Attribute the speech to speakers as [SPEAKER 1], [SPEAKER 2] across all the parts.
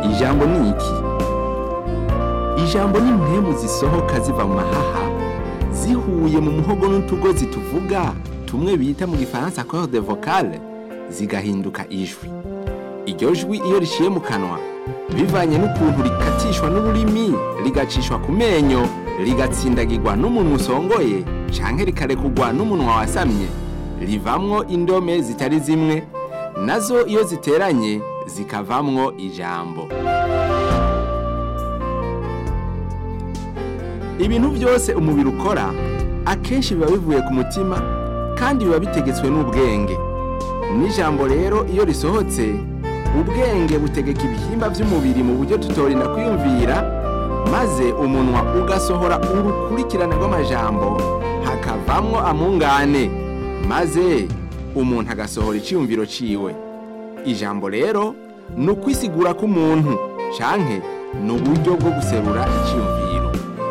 [SPEAKER 1] ijambo ni iki ijambo ni impwemu zisohoka ziva mu mahaha zihuye mu muhogo n'utugozi tuvuga tumwe bita mu gifaransa corde vocale zigahinduka ijwi iryo jwi iyo riciye mu kanwa bivanye n'ukuntu rikatishwa n'ururimi rigacishwa ku menyo rigatsindagirwa n'umuntu usongoye canke rikarekugwa n'umunwa wasamye rivamwo indome zitari zimwe nazo iyo ziteranye zikavamwo ijambo ibintu byose umubiri ukora akenshi biba bivuye ku mutima kandi biba bitegetswe n'ubwenge n'ijambo rero iyo risohotse ubwenge butegeka ibihimba by'umubiri mu buryo tutorinda kwiyumvira maze umunwa ugasohora urukurikirane rw'amajambo hakavamwo amungane maze umuntu agasohora icyiyumviro ciwe ijambo rero ni ukwisigura k'umuntu canke ni uburyo bwo guserura icyiyumviro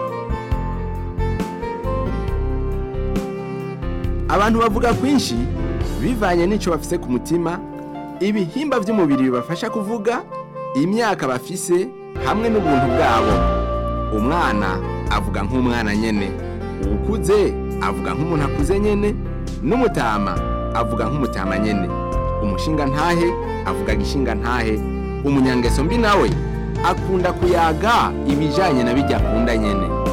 [SPEAKER 1] abantu bavuga kwinshi bivanye n'icyo bafise ku mutima ibihimba by'umubiri bibafasha kuvuga imyaka bafise hamwe n'ubuntu bwabo umwana avuga nk'umwana nyene uwukuze avuga nk'umuntu akuze nyene n'umutama avuga nk'umutama nyene umushinga ntahe avuga gishinga ntahe umunyangeso mbi nawe akunda kuyaga ibijanye na bijya akunda nyene